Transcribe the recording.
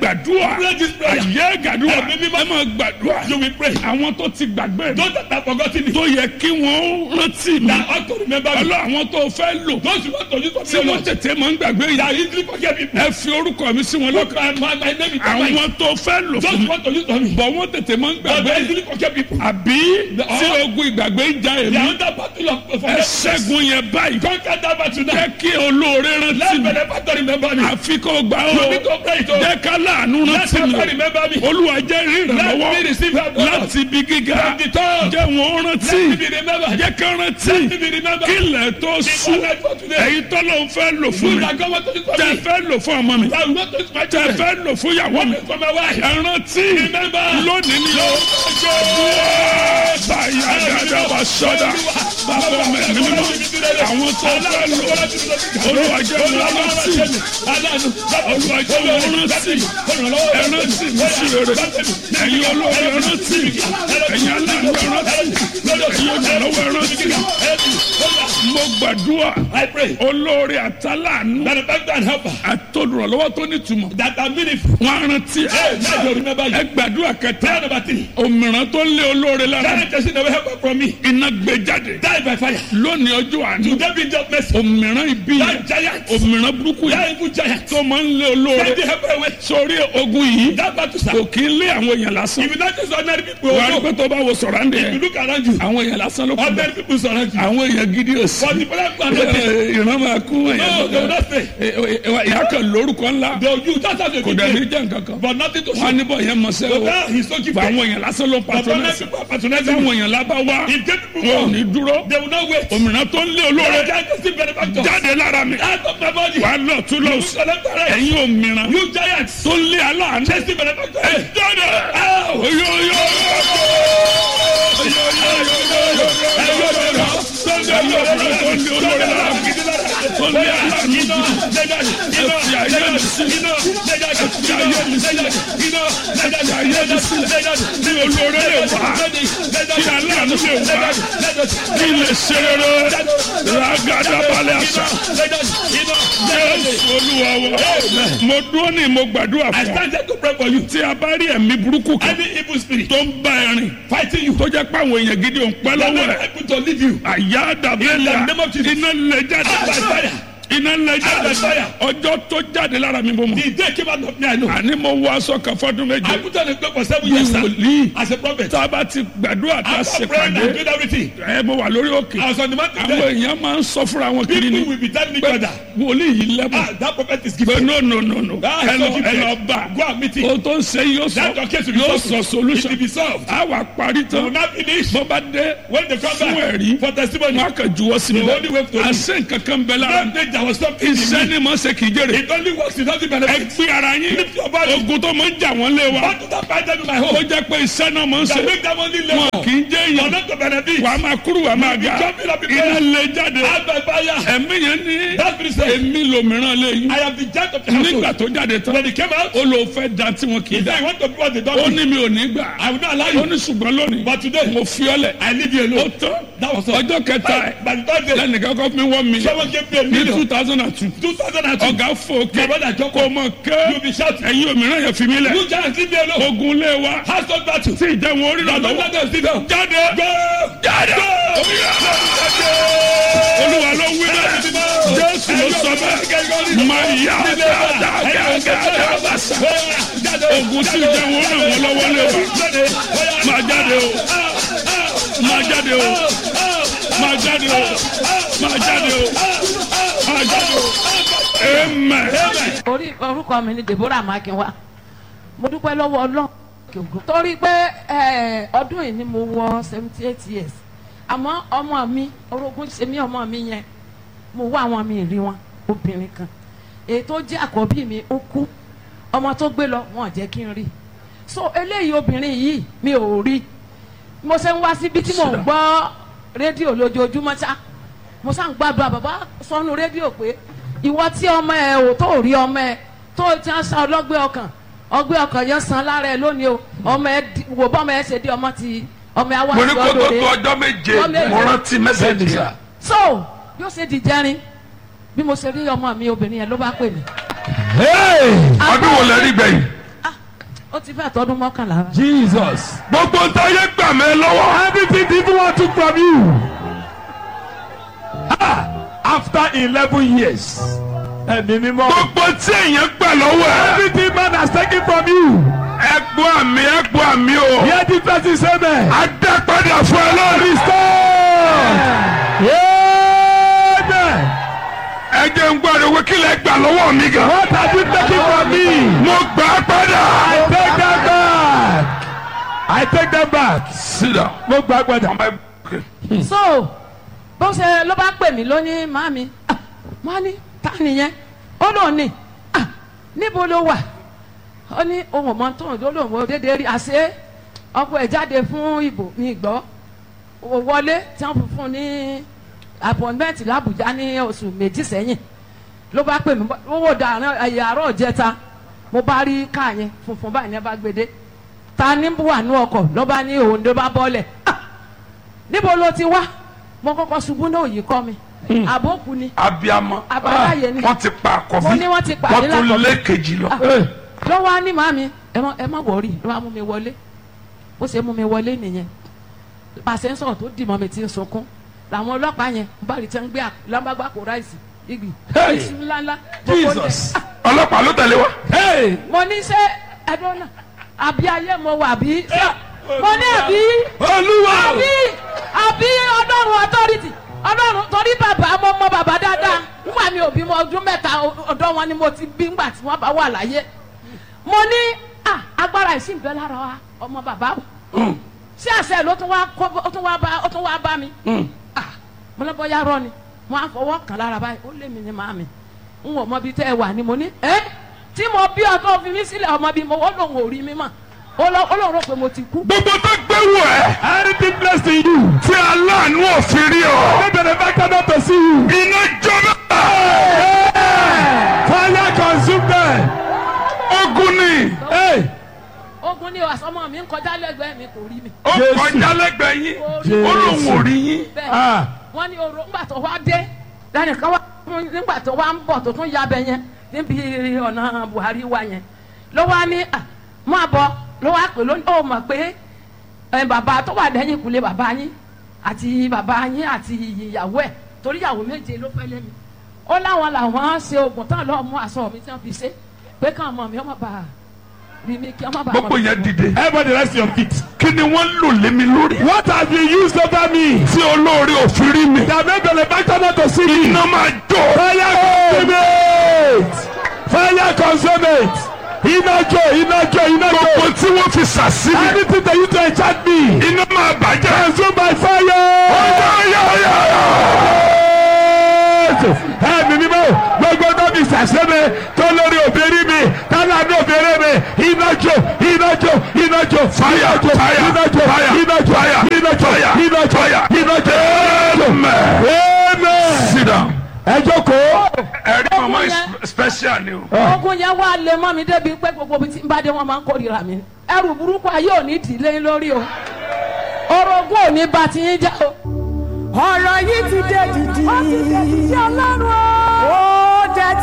gbàdúrà Pray this prayer. àyè gàdúrà Ẹ̀mí mímọ́. ẹ máa gbàdúrà You will pray. àwọn tó ti gbàgbé mi Those that have forgotten it. tó yẹ kí wọ́n rántí mi That ought to remember me. ọlọ́ àwọn tó fẹ́ lò Those who want to use for tí me. wọ́n tètè máa ń gbàgbé yìí That easily forget people. ẹ fi orúkọ mi sí wọn Look, lọ́kàn my, my, my name is Mike. àwọn tó fẹ́ lò Those fún who mi want to use for me. bọ̀ wọ́n tètè máa ń But gbàgbé they easily forget people. àbí tí ogun ìgbàgbé ń ja They èmi are under battle of ẹ forgetfulness. ṣẹ́gun yẹn báyìí Conquer that battle now. jẹ́ kí olóore rántí Let mi me never to remember me. àfi kó gbà You ó need to pray it. oh. jẹ́ ká láàánú Let rántí me mi never remember me. olúwa jẹ́ rí Let me ìrànlọ́wọ́ receive help. Lord. láti ibi gíga From the top. jẹ́ wọn rántí Let me be remembered. jẹ́ ká rántí Let me be remembered. kí ilẹ̀ tó sú Before life for today. èyí tó ló ń fẹ́ lò fún You mi that God want to use for tẹ me. fẹ́ lò fún ọmọ mi That will not use my tẹ children. fẹ́ lò fún ìyàwó mi For my wife. ẹ rántí Remember. lónìí ni ó báyà dáadáa wà sọ́dà bàbá mi ní mímọ́ àwọn tó fẹ́ lò olúwa jẹ́ wọn rántí olúwa jẹ́ wọn rántí ẹ rántí mi sí rere ẹ̀yin olóore ẹ rántí ẹ̀yin aláàánú ẹ rántí ẹ̀yin olùrànlọ́wọ́ ẹ rántí mo gbàdúrà I pray. olóore àtàlánú Benefactor and helper. àtòdùrànlọ́wọ́ tó nítumọ̀ That are meaningful. wọn á rántí Hey, now you remember ẹ you. gbàdúrà kẹta Prayer number three. òmìrán tó lé olóore lára That person never help from me. iná gbé jáde Die by fire. lónìí ọjọ́ àná Today be just mercy. òmìrán ibi yẹn That giant. òmìrán burúkú That yẹn evil giant. tó máa ń lé olóore Send the helper away. sórí ogun yìí That battle sir. kò kí ń lé àwọn èèyàn lásán If you not just ordinary people. wà á rí oh, pé tó bá wo sọ̀rọ̀ àǹdẹ̀ If you yẹn look around you. àwọn èèyàn lásán ló kú bẹ́ẹ̀ Ordinary people surround you. àwọn èèyàn gidi ò sí But the people are not there. ìran máa kú No, they will èèyàn not stay. ìyá kan lórúkọ ńlá They will use that as a kò good dàbí name. jẹ́ nǹkan kan But nothing to wọn á show. níbọ̀ yẹn mọ̀ sẹ́ But o now he's so fún gifted. àwọn èèyàn lásán ló ń But ordinary patronẹ́sì people are patronizing táwọn him. èèyàn lábá wá If dead people wọn ò come, ní dúró they will not wait. òmìnira tó ń lé That olóore giant is still benefactor. jáde lára mi Out of my body. wà á lọ tún lọ You sí select the right. ẹ̀yin òmìnira You giants. tó ń lé aláàánú Chase the benefactor. ẹ jáde Ow! oyoyo ní olóore lè wá kí aláàánú lè wá kí lè ṣe rere ràgàdà balẹ̀ àṣà jésù olúwa wa mo dúró ní mo gbàdúrà I fún ọ stand here to pray for you. tí a bá rí ẹ̀mí burúkú kan Any evil spirit tó ń bá ẹ rìn fighting you, tó jẹ́ pé àwọn èèyàn gidi ò ń pẹ́ that lọ́wọ́ may ẹ̀ able to leave you. àyà dàbẹ́lẹ̀ In the name of Jesus. iná lè Out by jáde fire. iná lè jáde by fire. ọjọ́ tó jáde lára mi bó mọ̀ The day came out of me, I know. àní mo wọ aṣọ kan fọdún I méje put on a cloak for seven bí years sir, wòlíì as a prophet. tá a bá ti gbàdúrà tá a After ṣe praying and pàdé doing everything, ẹ mo wà lórí òkè I was on the mountain àwọn there. èèyàn máa ń sọ fúnra wọn kiri People ni will be telling each pé other, wòlíì yìí lẹ́bùn ah, that prophet is pé gifted. no no no no Ah, ẹ so lọ ẹ gifted. lọ bá Go and meet him. o tó ń ṣe yóò That your sọ case will be yóò solved. sọ It solution will be solved. a wà parí They will tán not finish. bó bá dé When they come fún back ẹ̀rí for testimony, wọn á kàn juwọ́ sí mi The only way to- àṣẹ nǹkan kan bẹ lára that day there was something in iṣẹ́ me. ni mo ṣe kì í jèrè It only works, it doesn't ẹ benefit. gbé ara yín Lift your body. ogun tó máa ń jà wọ́n lé wa What do that fight them in my ó home? jẹ́ pé iṣẹ́ náà máa ń ṣe That make them only wọn labor. kì í jẹ́ For èèyàn not to benefit. wàá máa kúrú wàá máa ga jumping up in iná prayer. lè jáde Out by fire. ẹ̀mí yẹn ní That spirit said, èmi lòmíràn lé yín I am the judge of the nígbà household. tó jáde tán When he came out, ó lò fẹ́ da tí wọn kì í he da said, I want to be what they ó don't do. ní mi ò ní gbà I will not allow ó you. ní ṣùgbọ́n lónìí But today, mo fi ọ́ lẹ̀ I leave you ó alone. tán That was all. ọjọ́ kẹta ẹ̀ By the third day, lẹ́nìkan kọ́ fún mi one million someone gave me a ní million. two thousand and two 2002. ọ̀gá fòkè My brother kò Joko, mọ̀ you ké be shouting. ẹ̀yin òmíràn yẹn fi mí lẹ̀ You giants, leave me alone. ogun lé wa Household battle. tí ìjẹun orí rà Don't lọ́wọ́ let them sit down. jáde Go! jáde olúwa ló wí bẹ́ẹ̀ jésù ló sọ bẹ́ẹ̀ máa yá dáadáa bàṣà ogun tí ìjẹun orí ràn wọ́n lọ́wọ́ lé wa máa jáde o máa jáde o máa jáde o máa jáde o máa jáde o amen. orí orúkọ mi ni deborah makinwa mo dúpẹ́ lọ́wọ́ ọlọ́run torí pé eh, ọdún yìí ni mo wọ seventy eight years àmọ́ ọmọ mi orogún ṣe mí ọmọ mi yẹn mo wá àwọn mi rí wọn obìnrin kan èyí tó jẹ́ àkọ́bí mi ó kú ọmọ tó gbé lọ wọn ò jẹ́ kí n rí so eléyìí obìnrin yìí mi ò rí mo ṣe ń wá síbi tí mò ń gbọ́ rédíò lójoojúmọ́ ṣá mo ṣá ń gbàdúrà bàbá sọnù rédíò pé ìwọ tí ọmọ ẹ ò tó rí ọmọ ẹ tó ti ń sa ọlọ́gbẹ́ ọkàn ọgbẹ́ ọkàn yẹn san lára ẹ lónìí o ọmọ ẹ di- wò bọ́mọ ẹ ṣe di ọmọ ti ọmọ ẹ wá mo ní kó tó lọ́dọ̀ tó rẹ̀. ọjọ́ méje Ọjọ́ méje. mo rántí mẹ́sẹ̀gì yẹn. so bí ó ṣe di jẹrin bí mo ṣe rí ọmọ mi obìnrin yẹn ló bá pè mí. ọdún wo lẹ rí gbẹ̀yìn. ti fẹ́ tọdún mọ́kànlá. Jesus. gbogbo ntáyé gbà mí lọ́wọ́. Everything the evil one took from you. Ah, after eleven years. Ẹ̀mí mímọ́. gbogbo tí èèyàn gbà lọ́wọ́ ẹ̀. Everything man has taken from you. ẹgbọ́ àmì ẹgbọ́ àmì o. Hear the person say amen. adápadà fún ẹ lórí. Amen. ẹ jẹ́ ń gbọ́ àdéhùn kí lẹ gbà lọ́wọ́ mi gan. What have you taken from me? mo gbà á padà. I take them back. I take them back. sídà. Mo gbà padà. ọmọ ẹ. so bó ṣe ló bá pè mí lónìí màmí mo á ní ta nìyẹn ó lóun ní "Ah, níbo ló wà ó ní ohun ọmọ tó ń lò lóun ò déédéé rí àṣé ọkọ ẹ̀ jáde fún ìbò mi gbọ́ ó wọlé tí wọ́n fún un ní appointment làbújá ní oṣù méjì sẹ́yìn ló bá pè mí owó dàrán ẹ̀yà àárọ̀ jẹta mo bá rí káà yẹn funfun báyìí ní ẹ bá gbede ta ní wà ní ọkọ̀ ló bá ní òun ló bá bọ́lẹ̀ ah níbo ló ti wá mo kọ́kọ́ ṣubú náà yìí kọ́ mi àbókù ni abiyamọ. àbáláyé ni wọ́n ti pa àkọ́bí. Mo ní wọ́n ti pàdé wọ́n tún lákọ̀bí. lé kejì lọ. Hey. lọ́wọ́ á ní màmí ẹ má ẹ má wọ̀rí ló wá mú mi wọlé bó ṣe mú mi wọlé nìyẹn pàṣẹ ń sọ̀rọ̀ tó dì mọ́ mi ti ń sunkún làwọn ọlọ́pàá yẹn ń bá rí tẹ́ ń gbé lámbàgbà kó ráìsì igi Hey. iṣu ńláńlá gbogbo oúnjẹ. Jesus. Ah, ọlọ́pàá ló tẹ̀lé wa. Hey. mo ní ṣe ẹdun náà àbí ayé mo wà bí mo ní àbí Olúwa. àbí àbí ọlọ́run authority ọlọ́run torí bàbá mo mọ bàbá dáadáa nígbà mi ò bímọ ọdún mẹ́ta ọ̀dọ́ wọn ni mo ti bí ńgbà tí wọ́n bá wà láyé mo ní ah, agbára ìsìn bẹ́ẹ̀ lára wa ọmọ bàbá o sí àṣẹ ló tún wá kó ó tún wá bá ó tún wá bá mi ah, mo lọ bọ́yá rọ ni mo á fọwọ́ kàn lára báyìí ó lé mi ní màmí n ò mọ bí tẹ́ ẹ wà ni mo ní ẹ́ tí mo bí ọtọ́ fi mí sílẹ̀ ọmọ bí mo ó lòun ò rí mi mọ̀ ó lọ- ó lòun rò pé mo ti kú. gbogbo tó gbé wọ̀ ẹ́. Anything blessed in you. tí aláàánú òfin rí ọ. No benefactor not to see you. iná jọba. Fire consume them. ogun ni. Hey. ogun ni àsọmọ mi ń kọjá lẹ́gbẹ̀ẹ́ mi kò rí mi. ó Jésù. kọjá lẹ́gbẹ̀ẹ́ yín. Jésù. ó lóun ò rí yín. bẹ́ẹ̀ Ah. wọ́n ní oró ńgbà tó wá dé lẹ́nu kan wá nígbà tó wá ń bọ̀ tó tún ya bẹ yẹn níbi ọ̀nà Buhari wa yẹn ló wá ní à máa bọ̀ ló wá pè lónìí ó mọ̀ pé ẹ, bàbá tó wà lẹ́yìn ìkúlé bàbá yín àti bàbá yín àti ìyàwó ẹ̀ torí ìyàwó méje ló fẹ́ lẹ́mi ó láwọn làwọn ṣe oògùn tán lọ́ọ́ mú aṣọ mi tí wọ́n fi ṣe pé káwọn ọmọ mi ọmọ bá rí mi kí ọmọ bá gbogbo yẹn dìde. Everybody rest your feet. kí ni wọ́n lò lé mi lórí. What have you used over me? tí olóore òfin rí mi. That made benefactor not to see me. iná máa jó. Fire consume it. Fire consume it. Iná jó, iná jó, iná gbogbo jó. tí wọ́n fi sàsí mi. Anything that you to enchant me. iná máa bàjẹ́. Consume by fire. Ẹ̀mí mímọ́ gbogbo tó fi sàṣẹ́mi tó lórí òbẹ̀rí mi tálá ní òbẹ̀rẹ̀ mi iná jó iná jó iná jó Fire, iná jó fire, iná jó fire, iná jó fire, iná jó fire, iná jó fire. iná jó. Amen. Amen. sit down. Ẹ jókòó. ẹ̀rí mama is yẹn. special ni o. ogun yẹn wá lé mọ́ mi débi pé gbogbo ibi tí n bá dé wọn máa ń kórìíra mi ẹrù burúkú ayé ò ní dìlé lórí o orogún ò ní bá ti yín já o. ọ̀rọ̀ yìí ti dé dìdì. ó ti dé dìdì ọlọ́run o. ó dé